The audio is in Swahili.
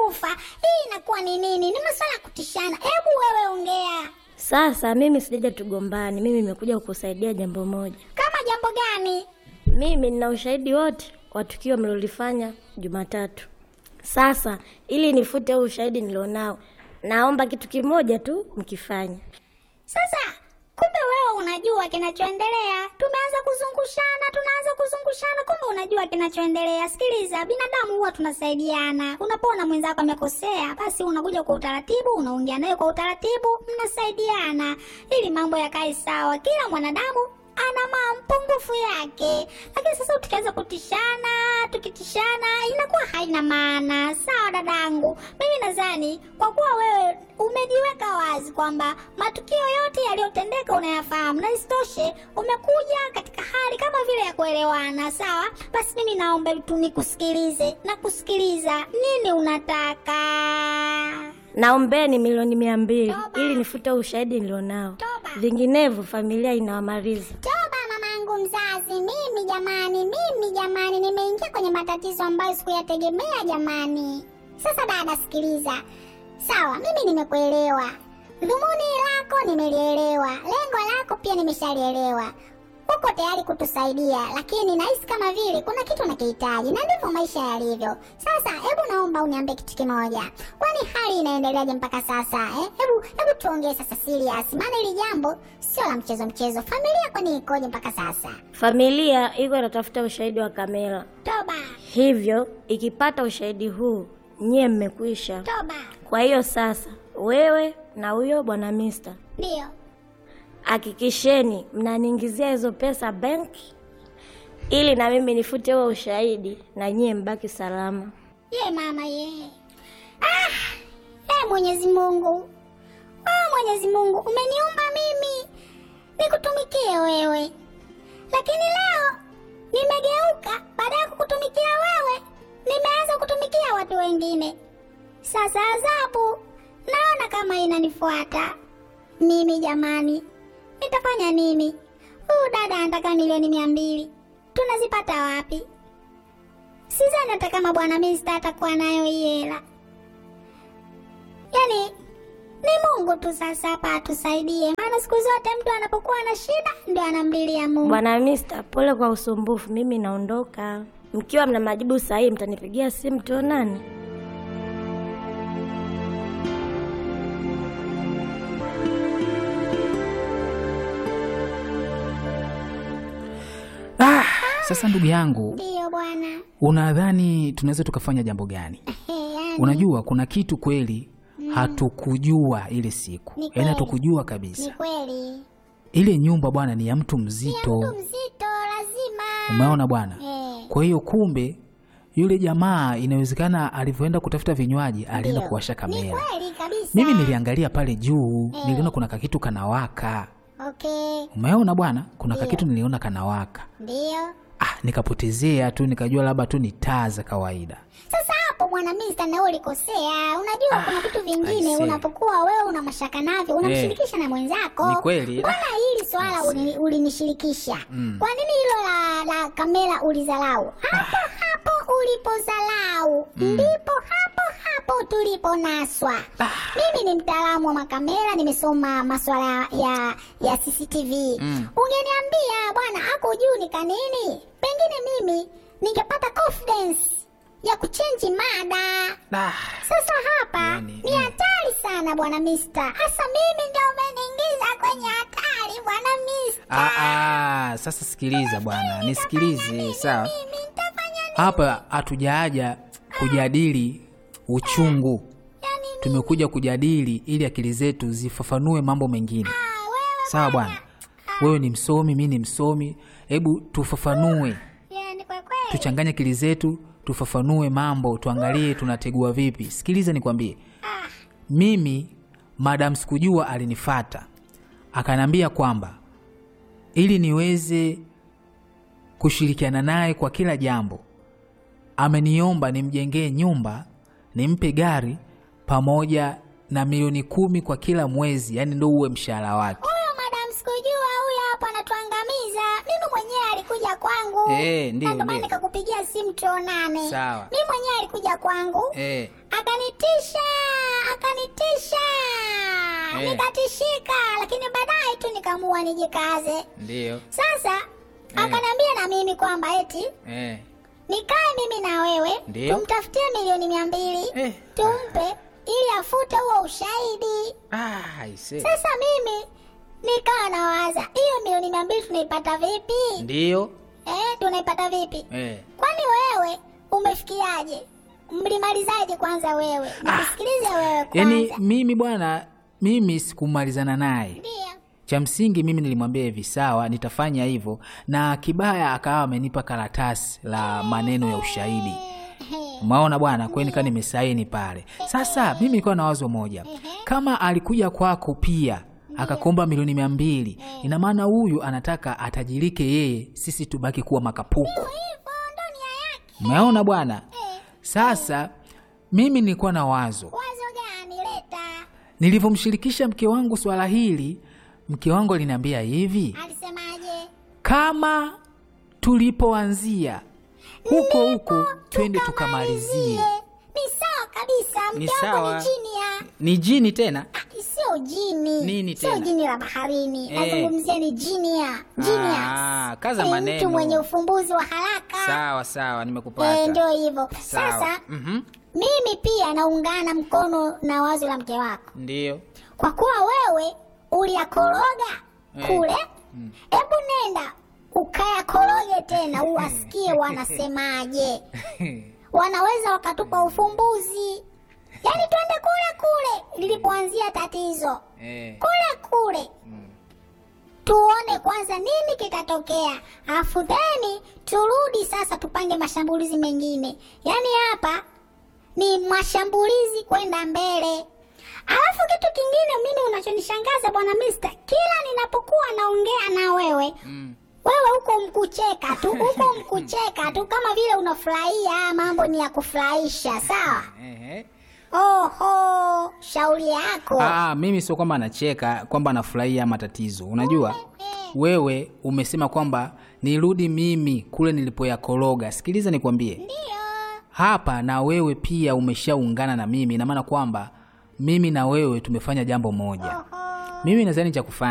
kufa. Hii inakuwa ni nini? Ni masuala ya kutishana. Hebu wewe ongea. Sasa mimi sijaja tugombani, mimi nimekuja kukusaidia jambo moja. Kama jambo gani? Mimi nina ushahidi wote wa tukio mlilolifanya Jumatatu. Sasa ili nifute huu ushahidi nilionao, naomba kitu kimoja tu mkifanya. Sasa kumbe wewe unajua kinachoendelea. Tumeanza kuzungushana, tunaanza kuzungushana, kumbe unajua kinachoendelea. Sikiliza, binadamu huwa tunasaidiana. Unapoona mwenzako amekosea, basi unakuja kwa utaratibu, unaongea naye kwa utaratibu, mnasaidiana ili mambo yakae sawa. Kila mwanadamu ana mapungufu yake, lakini sasa tukianza kutishana, tukitishana inakuwa haina maana. Sawa dadangu, mimi nadhani kwa kuwa wewe umejiweka wazi kwamba matukio yote yaliyotendeka unayafahamu, na isitoshe umekuja katika hali kama vile ya kuelewana, sawa. Basi mimi naomba tu nikusikilize na kusikiliza, nini unataka? Naombeni milioni mia mbili Toba. ili nifute huu ushahidi nilionao, Toba. vinginevyo familia inawamaliza. Toba mamangu mzazi, mimi jamani, mimi jamani, nimeingia kwenye matatizo ambayo sikuyategemea jamani. Sasa dada, sikiliza. Sawa, mimi nimekuelewa, dhumuni lako nimelielewa, lengo lako pia nimeshalielewa. Uko tayari kutusaidia, lakini nahisi kama vile kuna kitu unakihitaji, na ndivyo maisha yalivyo. Sasa hebu naomba uniambie kitu kimoja, kwani hali inaendeleaje mpaka sasa eh? Hebu hebu tuongee sasa serious, maana hili jambo sio la mchezo mchezo. Familia kwani ikoje mpaka sasa? Familia iko inatafuta ushahidi wa kamera, Toba, hivyo ikipata ushahidi huu nyie mmekwisha. toba, Kwa hiyo sasa, wewe na huyo bwana Mister, ndio hakikisheni mnaniingizia hizo pesa benki, ili na mimi nifute huo ushahidi na nyie mbaki salama. ye mama ye. Ah, e Mwenyezi Mungu, ah, Mwenyezi Mungu umeniumba mimi nikutumikie wewe, lakini leo nimegeuka, baada ya kukutumikia wewe nimeanza kutumikia watu wengine. Sasa adhabu naona kama inanifuata mimi. Jamani, nitafanya nini? Huyu dada anataka milioni mia mbili, tunazipata wapi? Sidhani hata kama bwana Mista atakuwa nayo hii hela. Yaani ni Mungu tu sasa hapa atusaidie, maana siku zote mtu anapokuwa na shida ndio anamlilia Mungu. Bwana Mister, pole kwa usumbufu, mimi naondoka. Mkiwa mna majibu sahihi, mtanipigia simu tuonane. Ah, sasa ndugu yangu, Ndiyo bwana. unadhani tunaweza tukafanya jambo gani? Ehe, yani, Unajua kuna kitu kweli hatukujua ile siku, Ni yaani kweli. hatukujua ni kabisa. kweli Ile nyumba bwana ni ya mtu Ni mzito, mtu mzito lazima. umeona bwana. Eh, Kwa hiyo kumbe yule jamaa inawezekana alivyoenda kutafuta vinywaji alienda ndio. kuwasha Ni kamera. kweli kabisa. Mimi niliangalia pale juu, Eh. niliona kuna kakitu kanawaka. Okay, Umeona bwana, kuna Ndio. kakitu niliona kanawaka. ndio. Ah, nikapotezea tu, nikajua labda tu ni taa za kawaida. Sasa hapo bwana Mista, na wewe ulikosea. Unajua kuna vitu vingine I see. unapokuwa wewe una mashaka navyo unamshirikisha na mwenzako. Ni kweli. Mbona hili swala uli- ulinishirikisha? Kwa nini hilo la, la kamera ulizalau? Hapo hapo ulipozalau ndipo hapo hapo tuliponaswa. Mimi ni mtaalamu wa makamera, nimesoma maswala ya ya CCTV. Ungeniambia bwana ako juu ni kanini, pengine mimi ningepata confidence ya kuchenji mada. Ah, Sasa hapa Yani, ni mm. hatari sana bwana Mister. Hasa mimi ndio umeniingiza kwenye hatari bwana Mister. ah, ah, sasa sikiliza bwana, nisikilize sawa. Mimi nitafanya nini? Hapa hatujaja kujadili uchungu, Yani tumekuja kujadili ili akili zetu zifafanue mambo mengine. ah, wewe Sawa bwana, wewe ni msomi, mi ni msomi, hebu tufafanue, yani kwa kweli. tuchanganye akili zetu, tufafanue mambo, tuangalie tunategua vipi. Sikiliza nikwambie, mimi madam sikujua alinifata akanambia kwamba ili niweze kushirikiana naye kwa kila jambo, ameniomba nimjengee nyumba, nimpe gari pamoja na milioni kumi kwa kila mwezi, yani ndo uwe mshahara wake. Huyo madam sikujua huyo hapo anatuangamiza. Mimi mwenyewe alikuja kwangu. Eh, Na ndio, ndio maana ndio. nikakupigia simu tuonane. Sawa. Mimi mwenyewe alikuja kwangu. Eh, Akanitia Eh. nikatishika, lakini baadaye tu nikaamua nijikaze. Ndiyo. Sasa akaniambia na mimi kwamba eti Eh. nikae mimi na wewe Ndiyo. tumtafutie milioni mia mbili Eh. tumpe ili afute huo ushahidi. Ah, aise. Sasa mimi nikawa nawaza hiyo milioni mia mbili tunaipata vipi? Ndiyo. Eh, tunaipata vipi? Eh. Kwani wewe umefikiaje? Mlimalizaje kwanza wewe? Nisikilize wewe kwanza. Yaani mimi bwana, mimi sikumalizana naye. Ndio. Cha msingi mimi nilimwambia hivi, sawa, nitafanya hivyo, na kibaya akawa amenipa karatasi la maneno ya ushahidi. Umeona bwana, kwani nikaa nimesaini pale. Sasa mimi nilikuwa na wazo moja, kama alikuja kwako pia akakomba milioni mia mbili, ina maana huyu anataka atajirike yeye, sisi tubaki kuwa makapuku. Hivyo ndo nia yake. Umeona bwana? Sasa mimi nilikuwa na wazo, Wazo gani leta? nilivyomshirikisha mke wangu swala hili, mke wangu aliniambia hivi, Alisemaje? kama tulipoanzia huko huko twende tukamalizie. Ni sawa kabisa. Ni Mke wangu sawa. ni jini ya Ni jini tena? sio jini. Nini Sio tena? jini la baharini. Eh. Nazungumzia ni jini ya. Genius. Ah, kaza Ni maneno. Mtu mwenye ufumbuzi wa haraka. Sawa sawa, Eh, nimekupata. ndio hivyo. Sawa. Sasa Mhm. mimi pia naungana mkono na wazo la mke wako, Ndio. kwa kuwa wewe uliyakoroga Eh. kule. Hebu nenda ukayakoroge tena, uwasikie wanasemaje. Wanaweza wakatupa ufumbuzi, yaani twende kule kule lilipoanzia tatizo, Eh. kule kule tuone kwanza nini kitatokea, afu theni turudi sasa tupange mashambulizi mengine. Yaani hapa ni mashambulizi kwenda mbele. Alafu kitu kingine mimi unachonishangaza bwana Mister, kila ninapokuwa naongea na wewe Mm. wewe huko mkucheka tu, huko mkucheka tu, kama vile unafurahia. Haya mambo ni ya kufurahisha, sawa? Ehe. Oho, shauri yako. Ah, mimi sio kwamba anacheka kwamba anafurahia matatizo. Unajua wewe umesema kwamba nirudi mimi kule nilipoyakoroga. Sikiliza nikwambie, Ndio. hapa na wewe pia umeshaungana na mimi, ina maana kwamba mimi na wewe tumefanya jambo moja. Oho. Mimi nadhani cha kufanya